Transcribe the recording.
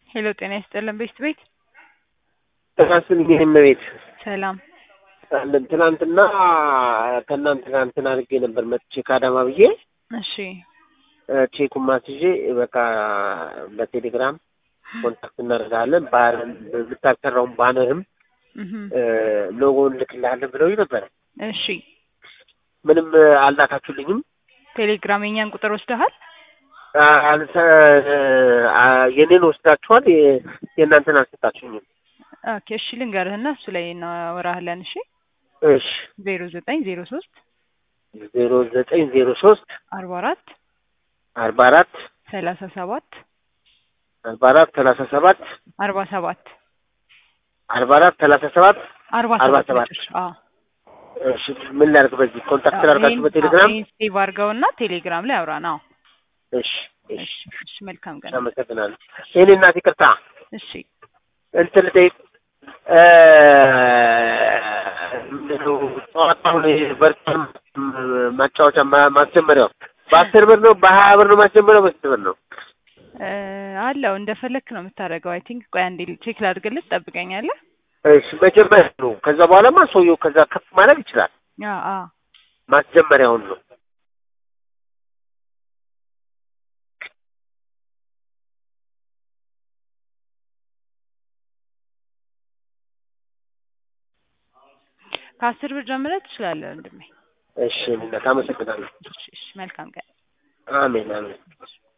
ሄሎ ጤና ይስጥልን ቤት ቤት ራስን ይህም ቤት ሰላም አለን። ትናንትና ከእናንተ ጋር እንትን አድርጌ ነበር መጥቼ ከአዳማ ብዬ እሺ ቼኩን ማስይዤ በቃ በቴሌግራም ኮንታክት እናደርጋለን የምታሰራውን ባነርም እህ ሎጎ እንልክልሃለን ብለው ነበረ። እሺ ምንም አልላካችሁልኝም። ቴሌግራም የኛን ቁጥር ወስደሃል? የኔን ወስዳችኋል፣ የእናንተን አልሰጣችሁኝም። ኦኬ እሺ ልንገርህና እሱ ላይ እናወራህለን። እሺ እሺ ዜሮ ዘጠኝ ዜሮ ሶስት ዜሮ ዘጠኝ ዜሮ ሶስት አርባ አራት አርባ አራት ሰላሳ ሰባት አርባ አራት ሰላሳ ሰባት አርባ ሰባት አርባ አራት ሰላሳ ሰባት አርባ አርባ ሰባት ሰባት መጨረሻ። አዎ እሺ ምን ላድርግ? በዚህ ኮንታክት ላድርጋችሁ በቴሌግራም ይሄን ሴቭ አድርገውና ቴሌግራም ላይ አውራ ነው። እሺ እሺ እሺ እሺ መልካም ቀን። አመሰግናለሁ። የእኔ እናት ይቅርታ እሺ እንትን ልጠይቅ ምንድነው ጨዋታውን በርታን ማጫወቻ ማ- ማስጀመሪያው በአስር ብር ነው በሀያ ብር ነው ማስጀመሪያው በስንት ብር ነው? እ አለው እንደፈለክ ነው የምታደርገው። አይ ቲንክ ቆይ አንዴ ቼክ ላድርግልህ፣ ትጠብቀኛለህ? እሺ መጀመሪያ ነው። ከዛ በኋላማ ሰውየው ከዛ ከፍ ማድረግ ይችላል። አ አ ማስጀመሪያውን ነው። ከአስር ብር ጀምረህ ትችላለህ ወንድሜ። እሺ እናት አመሰግናለሁ። እሺ እሺ መልካም ቀን። አሜን አሜን።